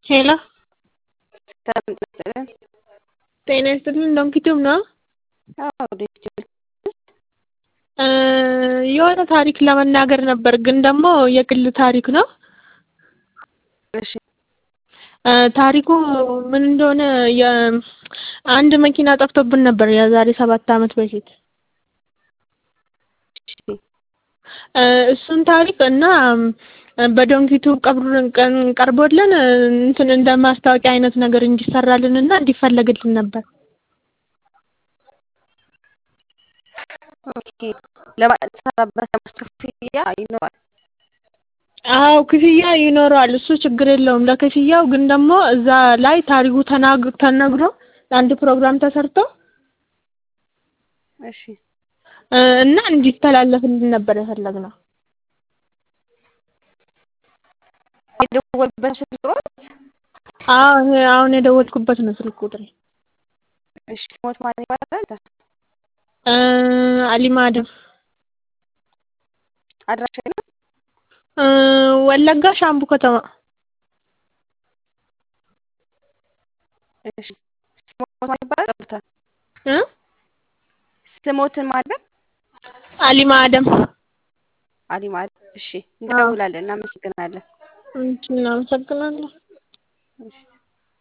ሄሎ ሰላም ይስጥልን። ጤና ይስጥልን ዶንኪቱብ ነው? አዎ ዲጂታል የሆነ ታሪክ ለመናገር ነበር ግን ደግሞ የግል ታሪክ ነው። እሺ ታሪኩ ምን እንደሆነ አንድ መኪና ጠፍቶብን ነበር የዛሬ ሰባት አመት በፊት። እሺ እሱን ታሪክ እና በዶንኪቱብ ቀብሩን ቀን ቀርቦልን እንትን እንደ ማስታወቂያ አይነት ነገር እንዲሰራልን እና እንዲፈለግልን ነበር። ኦኬ ለማሰራበት ክፍያ ይኖራል። አዎ ክፍያ ይኖረዋል። እሱ ችግር የለውም። ለክፍያው ግን ደግሞ እዛ ላይ ታሪኩ ተናግ ተነግሮ አንድ ፕሮግራም ተሰርቶ እሺ እና እንዲተላለፍልን ነበር የፈለግነው። የደወልበት ስልክ ቁጥር አዎ ይሄ አሁን የደወልኩበት ነው ስልክ ቁጥሬ። እሺ ሞት ማን ይባላል? አሊማ አደም አድራሻ ነው? ወለጋ ሻምቡ ከተማ። እሺ ስሞት ማን ይባላል? ጠብታ እ ስሞትን ማለት አሊማ አደም። አሊማ እሺ እንደውላለን። እናመሰግናለን። እናመሰግናለን። እሺ